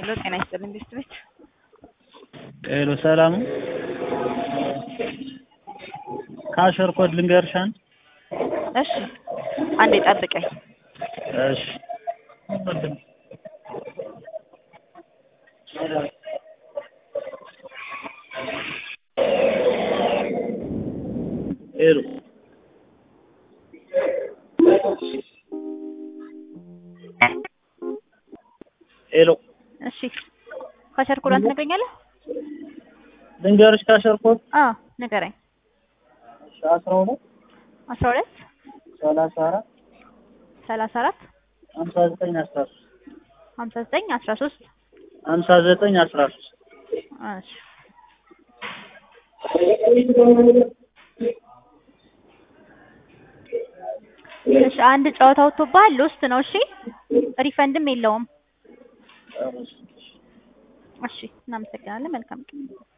ሄሎ ጤና ይስጥልኝ ቤስት ቤት ሄሎ ሰላም ነው? ካሸር ኮድ ልንገርሽ አንድ እሺ አንዴ ጠብቀኝ እሺ ሄሎ ሄሎ እሺ ካሸር ኮዷን ትነግረኛለህ ልንገርሽ ካሸር ኮድ አዎ ንገረኝ አስራ ሁለት አስራ ሁለት ሰላሳ አራት ሰላሳ አራት ሀምሳ ዘጠኝ አስራ ሶስት ሀምሳ ዘጠኝ አስራ ሶስት ሀምሳ ዘጠኝ አስራ ሶስት እሺ እሺ አንድ ጨዋታ ወጥቶብሃል ሎስት ነው እሺ ሪፈንድም የለውም እሺ እናመሰግናለን መልካም ቀን